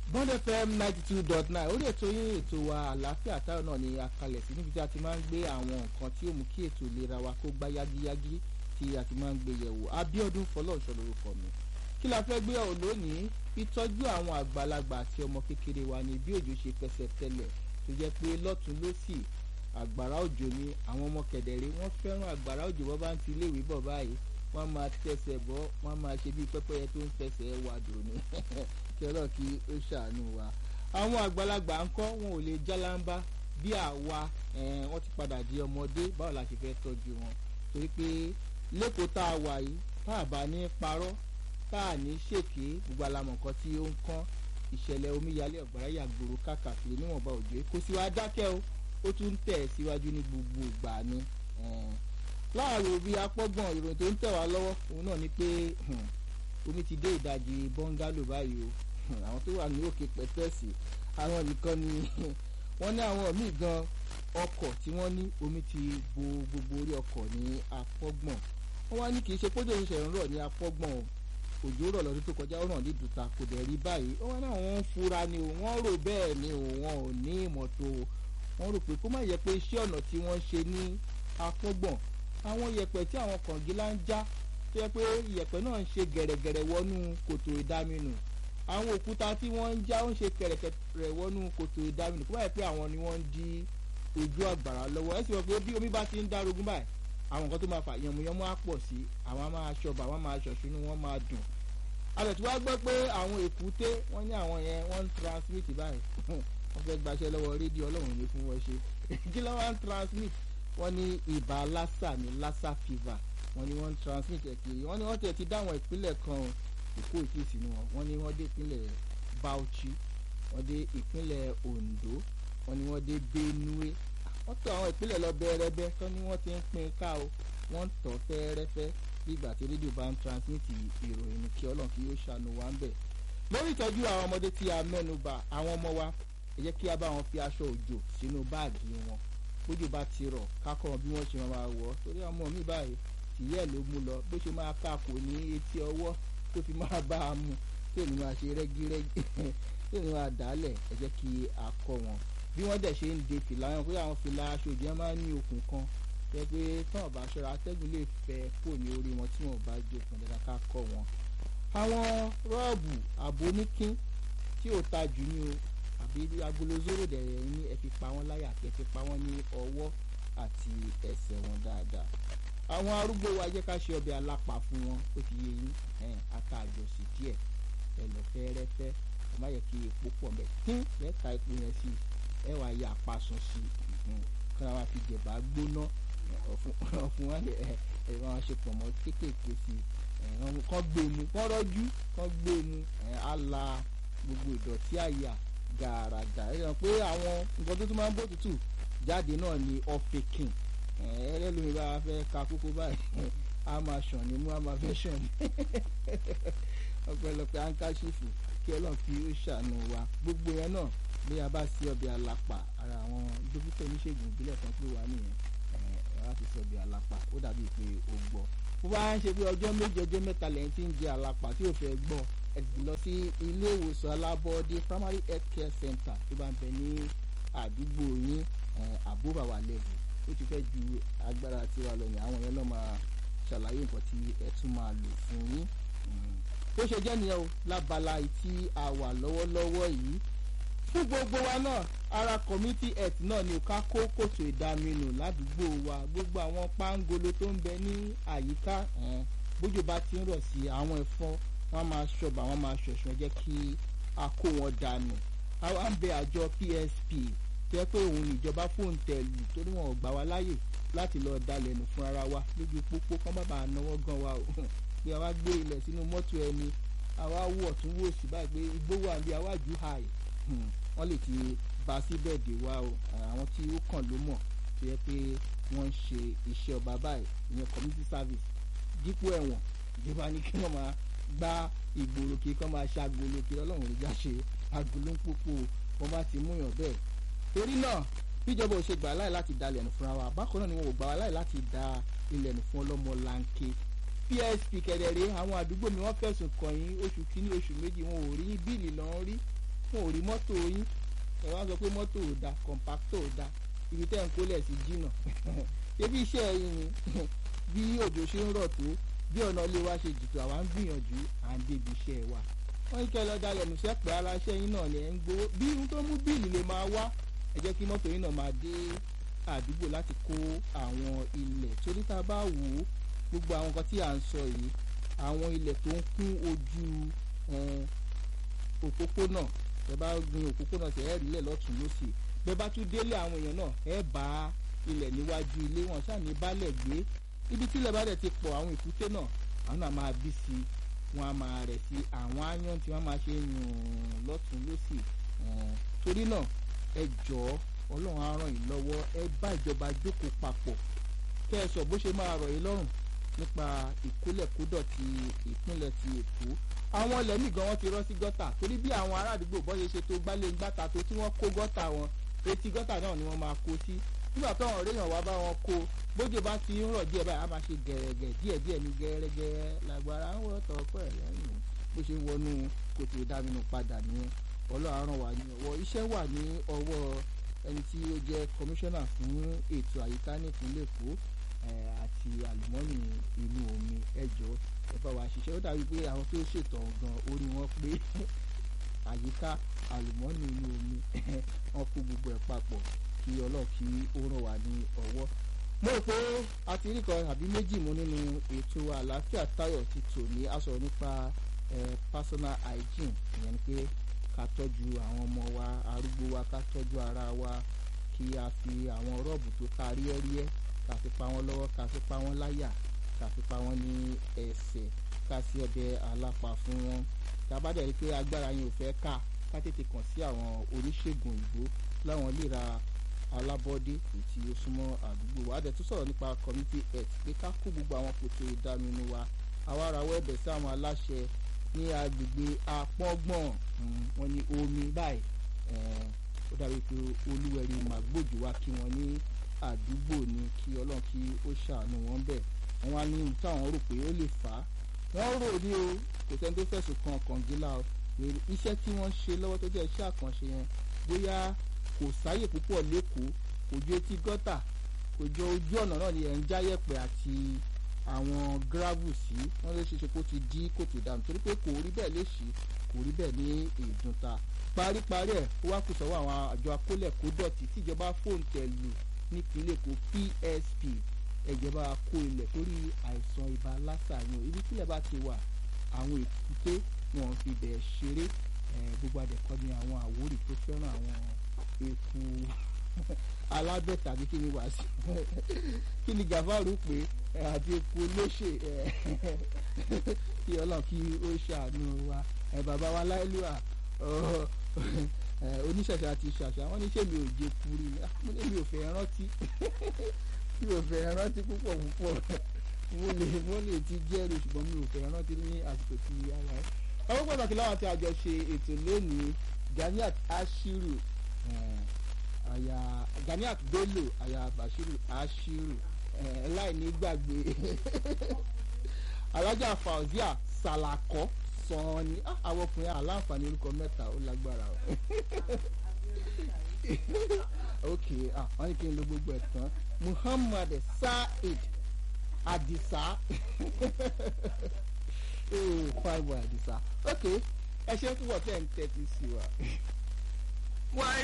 bond fm ninety two dot nine orí ètò yín ètò wa àlàáfíà táwọn náà ni a kalẹ̀ sí níbi tí a ti máa ń gbé àwọn nǹkan tí ó mú kí ètò ìlera wa kó gbá yágíyágí tí a ti máa ń gbé yẹ̀wò Abíọ́dún Fọlọ́runṣọ́ lórúkọ mi kí la fẹ́ gbé yẹ̀wò lónìí ìtọ́jú àwọn àgbàlagbà àti ọmọ kékeré wa ní bí òjò ṣe fẹsẹ̀ tẹlẹ̀ tó jẹ́ pé lọ́tún lọ́sì àgbàrá òjò ni àwọn ọmọ kẹ̀dẹ̀rẹ́ wọ́n fẹ́ràn àgbàrá òjò bọ́ bá ń ti iléèwé bọ̀ báyìí wọ́n máa tẹsẹ̀ bọ́ wọ́n máa ṣe bí pẹ́pẹ́yẹ tó ń fẹsẹ̀ wà dùn ní kí ọlọ́ọ̀ kí ó ṣàánú wa. àwọn àgbàlagbà ń kọ́ wọn ò lè jálàmbá bí àwa wọ́n ti padà di ọmọdé báwo la ṣe fẹ́ tọ́jú wọn torí pé lẹ́kọ̀ọ́ tá a wà yìí tá a bá ní parọ́ tá a ní ṣèké gbogbo alamọ̀ nǹkan tí ó ń kán ìṣẹ̀lẹ̀ omíyalé ọ̀gbàrá yàgbòrò káàkiri níwọ̀nba òjò kò sí wa dákẹ́ o ó tún tẹ̀ síwájú ní gbogbo ìgbà ni láàrò bíi apọ́gbọ̀n ìròyìn tó ń tẹ̀ wá lọ́wọ́ òun náà ni pé omi ti dé ìdajì bọ́ngálò báyìí o àwọn tó wà ní òkè pẹ̀tẹ́ẹ̀sì àwọn nìkan ni wọ́n ní àwọn míì gan ọkọ̀ tí wọ́n ní omi ti bo gbogbo orí ọkọ̀ ní apọ́gbọ̀n wọ́n wá ní kì í ṣe pójò ìṣẹ̀ ń rọ̀ ní apọ́gbọ̀n o òjò rọ̀ lọ́dún tó kọjá ó ràn ní ìdúta kò dẹ̀ rí báyìí wọ́n náà wọ́n ń fura ni o wọ́n rò bẹ́ẹ̀ ni o wọn ò ní ìmọ̀tò wọ́n rò pé kó má yẹ pé iṣẹ́ ọ̀nà tí wọ́n ń ṣe ní apọ́gbọ̀n àwọn yẹ̀pẹ̀ tí àwọn kọ̀ǹgílá ń já tó yẹ pé yẹ̀pẹ̀ náà ń ṣe gẹ̀rẹ̀gẹ̀rẹ̀ wọnú kòtò ìdáminù àwọn òkúta tí wọ́n ń já ń ṣe kẹ̀rẹ̀kẹ̀rẹ̀ wọnú kòtò ìdáminù kó má yẹ pé àwọn ni wọ́n ń di ojú àgbàrá lọ́wọ́ ẹ sì mọ̀ pé bí omi bá ti ń dárógún báyìí àwọn nǹkan tó máa fà yànmùyánmú á pọ̀ sí àwọn máa ṣọba àwọn máa ṣọ̀ṣunú wọ́n máa dùn alẹ̀ tí wàá gbọ́ pé àwọn èkúté wọ́n ní àwọn yẹn wọ́n ń transmit báyìí wọ́n fẹ́ gbaṣẹ́ lọ́wọ́ rédíò ọlọ́run ní fún wọn ṣe kí ló wá ń transmit wọ́n ní ibà lassa ní lassa fever wọ́n ní wọ́n ń transmit ẹ̀ kiri wọ́n ní wọ́n tẹ̀ ti dáwọn ìpínlẹ̀ kan èkó ìkíyèsí ni wọn wọ́n ní wọ́n dé ìpínlẹ̀ Bauchi wọ́n dé ìpínlẹ̀ Ondo wọ́n ní wọ́n dé Benue wọ́n tọ̀ àwọn ìpínlẹ̀ lọ bẹ́ẹ̀rẹ́bẹ́ tó ní wọ́n ti ń pín ká o wọ́n ń tọ̀ fẹ́ẹ́rẹ́fẹ́ bí ìgbà tí rédíò bá ń transmit ìròyìn kí ọlọ́run kí yóò ṣàánú wa ń bẹ̀. lórí ìtọ́jú àwọn ọmọdé tí a mẹ́nu bà àwọn ọmọ wa ẹ jẹ́ kí a bá wọn fi aṣọ òjò sínú báàgì wọn bójú bá ti rọ̀ kákọ́ bí wọ́n ṣe máa wọ̀ ọ́ torí ọmọ mi báyìí tìyẹ́ ló mú lọ bó ṣe máa káàkó ní etí ọwọ́ tó fi máa bá a mú tí èmi máa ṣe rẹ́gírẹ́gí tí èmi máa dálẹ̀ ẹ jẹ́ kí a kọ́ wọn bí wọ́n dẹ̀ ṣe ń de fìlà wọn pé àwọn fìlà aṣọ òjò yẹn máa ń ní okùn kan jẹ́ pé tán ọ̀bà aṣọra atẹ́gùn lè fẹ́ kó ní orí wọn tí wọn ò bá jẹ okùn dáadáa ká kọ́ wọn. àwọn rọ́ọ̀bù àbóníkín tí ò ta jù ní o àbí agolo zoro dẹ̀rẹ̀ ní ẹ fi pa wọ́n láyà àti ẹ fi pa wọ́n ní ọwọ́ àti ẹsẹ̀ wọn dáadáa. àwọn arúgbó wa jẹ́ ká ṣe ọbẹ̀ alápà fún wọn ó ti yé yín ata àjọsí díẹ̀ ẹ̀lọ́ fẹ́rẹ́fẹ́ ẹ má yẹ kí epo pọ̀ mẹ́ tín lẹ́ka epo yẹn sí ẹ wàá yẹ àpasùn sí kí wọ́n fi jẹ̀bá gbóná ọ̀fun wọn ẹ ẹ wọn ṣe pọ̀ mọ́ kéékèèké sí i kán gbé mu kán rọ́jú kán gbé mu á la gbogbo ìdọ̀tí àyà gàràgà ẹ yàn pé àwọn nǹkan tó tún máa ń bó tutù jáde náà ni ọ̀fẹ̀kìn ẹlẹ́lómi bá fẹ́ ka kókó báyìí a máa ṣàn ní mú a máa fẹ́ ṣàn ní ọ̀pẹ̀lọpẹ̀ ankaṣífù kí ọlọ́run fi ó ṣàánú wa gbogbo yẹn náà bí a bá sí ọbẹ̀ alápà ara àwọn dókítà oníṣègùn ìbílẹ̀ kan pé wà nìyẹn ẹ̀ láti sọ ọbẹ̀ alápà ó dàbí pé ó gbọ́ bó bá ń ṣe pé ọjọ́ méje ọjọ́ mẹ́ta lẹ́yìn tí ń jẹ alápà tí ò fẹ́ gbọ́ ẹ ti lọ sí ilé ìwòsàn alábọ́ọ́dé primary health care center tó bá ń bẹ ní àdúgbò yín àbúràwà level ó ti fẹ́ ju agbára tiwa lọ yẹn àwọn yẹn náà máa ṣàlàyé nǹkan tí ẹ tún máa lò fún yín ó ṣe jẹ́ nìyẹn o lábala tí a wà lọ́wọ́lọ́wọ́ yìí fún gbogbo wa náà ara community health náà ni ká kó kòtò ìdaminù ládùúgbò wa gbogbo àwọn pángolo tó ń bẹ ní àyíká bójú bá ti ń rọ̀ sí àwọn ẹ̀fọn wọ́n máa ṣọba wọ́n máa ṣọ̀ṣọ́ jẹ́ kí a kó wọn dànù àwa ń bẹ àjọ PSP jẹ́ pé òun níjọba fóun tẹ̀lù torí wọn ò gbà wá láyè láti lọ dalẹ̀ nù fún ara wa lójú pópó kán bàbá náwó gan wa o pé àwa gbé ilẹ̀ sínú mọ́tò ẹni àwa wọ̀ tún wò sí báyìí pé igbó wà ní àwájú hàì wọ́n lè ti bá síbẹ̀ dé wa o àwọn tí ó kàn ló mọ̀ tó yẹ pé wọ́n ń ṣe iṣẹ́ ọba báyìí ìyẹn community service dípò ẹ̀wọ̀n ìjọba ní kí wọ́n máa gbá ìgboro kí kán máa ṣàgbolo kí ọlọ́run lè já ṣe agolo ń pòpò wọn bá ti mú yàn bẹ́ẹ̀ torí náà bíjọba ò ṣe gbà láì láti dalẹ̀ nù fúnra wa bákan náà ni wọn ò gbà wá láì láti da ilẹ̀ nù fún ọlọ́mọ lanke psp kẹ̀dẹ̀rẹ́ àwọn àdúgbò mi wọ́n fẹ̀sùn kàn yín oṣù kínní oṣù méjì wọn ò rí bíìlì lọ́n rí wọn ò rí mọ́tò yín ẹ wá sọ pé mọ́tò ò da kọ̀ǹpáktọ̀ ò da ibi tẹ́ ń kólẹ̀ sí jìnnà ṣébí iṣẹ́ yín ni bí òjò ṣe ń rọ̀ tó bí ọ̀nà ilé wa ṣe jìtò àwa ń gbìyànjú à ń débi iṣẹ́ wa wọ́n ń kẹ́ lọ dalẹ̀ nùṣẹ́ pé ara iṣẹ́ yín náà lẹ̀ ń gbowó bí ohun tó mú bíìlì lè máa wá ẹ jẹ́ kí mọ́tò yín náà máa dé àdúgbò láti kó àwọn ilẹ̀ torí tá a bá wò ó gbogbo àwọn nǹkan tí à ń sọ yìí àwọn ilẹ̀ tó ń kún ojú òpópónà ẹ bá gbin òpópónà tẹ̀ ẹ́ rí ilẹ̀ lọ́tún lọ́sì bẹ́ẹ̀ bá tún délé àwọn èèyàn náà ẹ bá ilẹ̀ níwájú ilé wọn ṣáà ní balẹ̀ gbé ibi tí ilẹ̀ bá dẹ̀ ti pọ̀ àwọn èkúté náà àwọn náà máa bí sí i wọn a máa rẹ̀ sí àwọn áyán tí wọ́n máa ṣe yùn lọ́tún lọ́sì torí náà ẹ jọ̀ọ́ ọlọ́run á ràn yín lọ́wọ́ ẹ bá ìjọba jókòó papọ̀ kẹ́ ẹ sọ bó ṣe máa rọ̀ yín lọ́rùn nípa ìkólẹ̀kódọ̀tí ìpínlẹ̀ ti èkó àwọn ilẹ̀ míì gan wọ́n ti rọ́ sí gọ́tà torí bí àwọn ará àdúgbò bọ́ ṣe ṣe tó gbálé ń gbàtà tó tí wọ́n kó gọ́tà wọn etí gọ́tà náà ni wọ́n máa kó sí nígbà tó àwọn réèyàn wá bá wọn kó bójú bá ti ń rọ̀ díẹ̀ báyìí á máa ṣe gẹ̀rẹ́gẹ̀ díẹ̀ díẹ̀ ní gẹ́rẹ́gẹ́ lágbára ń wọ́ tọ́pọ̀ ẹ̀ lẹ́yìn bó ṣe wọnú kòtò ìdáminú padà nìyẹn ọlọ́run wà ní ọwọ́ iṣẹ́ wà ní ọwọ́ ẹni tí ó jẹ́ kọmíṣánná fún ètò àyíká nípínlẹ̀ èkó àti àlùmọ́nì inú omi ẹjọ́ ẹ bá wa ṣiṣẹ́ ó dàbí pé àwọn tó ṣètò ọ̀gàn orí wọn pé àyíká àlùmọ́nì inú omi wọn kó gbogbo ẹ̀ papọ̀ kí ọlọ́ọ̀ kí ó ràn wá ní ọwọ́. mo rò pé a ti rí kan àbí méjì mú nínú ètò àlàáfíà táyọ̀ ti tò ní a sọ̀rọ̀ nípa personal hygiene ìyẹn ni pé ká tọ́jú àwọn ọmọ wa arúgbó wa ká tọ́jú ara wa kí a fi àwọn rọ́ọ̀bù tó ta ríẹ́ríẹ́ ká fi pa wọ́n lọ́wọ́ ká fi pa wọ́n láyà ká fi pa wọ́n ní ẹsẹ̀ ká sí ọbẹ̀ alápá fún wọn tá a bá dẹ̀ rí pé agbára yẹn ò fẹ́ ká ká tètè kàn sí àwọn oníṣègùn òyìnbó láwọn lè ra alábọ́dé tí ó súnmọ́ àdúgbò wa dẹ̀ tún sọ̀rọ̀ nípa community health pé ká kó gbogbo àwọn kòtò ìdáminú wa àwa arawọ́ ẹ̀bẹ̀ sí àwọn aláṣẹ ní agbègbè apọ́gbọ̀n wọn ní omi báyìí ó dàbí pé olúwẹ̀rí màgbòjò wa kí wọ́n ní àdúgbò ni kí ọlọ́run kí ó ṣàánú wọn bẹ̀ wọ́n wá ní ohun táwọn rò pé ó lè fà á wọ́n rò ní o kò sẹ́ni tó fẹ̀sùn kan kọ̀ǹgílà o iṣẹ́ tí wọ́n ń ṣe lọ́wọ́ tó jẹ́ iṣẹ́ àkànṣe yẹn bóyá kò sáyè púpọ̀ lẹ́kọ̀ọ́ kò ju etí gọ́tà kò jọ ojú ọ̀nà náà ni ẹ̀ ń jáyẹ̀pẹ̀ àti àwọn gravel sí wọ́n lè ṣeṣe kó ti dí kòtò dànù torí pé kò rí bẹ́ẹ̀ lè ṣí kò rí bẹ́ẹ̀ ní ìdúnta paríparí ẹ̀ ó wá kù sọ́wọ́ àwọn àjọ akólẹ̀kódọ̀tì tíjọba fóòntẹ̀ lù nípínlẹ̀ èkó PSP ẹ̀jẹ̀bá kó ilẹ̀ torí àìsàn ibà lásà ni o ibi tílẹ̀ bá ti wà àwọn èkúté wọn fi bẹ̀ ṣeré gbogbo àdẹ̀kọ́ ni àwọn àwórì tó fẹ́ràn àwọn eku alábẹ́ tàbí kí ni wàá sí kí ni gàfárù pé àti eku olóṣè kí ọlọ́run kí ó ṣàánú wa bàbá wa láìlúwà oníṣẹ̀ṣẹ̀ àti ṣàṣà wọ́n ní ṣé mi ò jẹ kúrú mo ní mi ò fẹ́ rántí mi ò fẹ́ rántí púpọ̀ púpọ̀ mo lè mo lè ti jẹ́rìí ṣùgbọ́n mi ò fẹ́ rántí ní àsìkò tí a wà ẹ́. ọwọ́ pàtàkì láwọn tí a jọ ṣe ètò lónìí Ganiat Ashiru àyà Ganiat Bello àyà Bashiru Ashiru láìní gbàgbé alájà Fauzia Salako sàn ni àwọn ọkùnrin aláǹfààní orúkọ mẹ́ta ó lágbára o ok wọ́n ní kí n lo gbogbo ẹ̀ tán Muhammad Said Adisa oh fine boy Adisa ok ẹ ṣe púpọ̀ tẹ̀ ń tẹ́tí sí wa.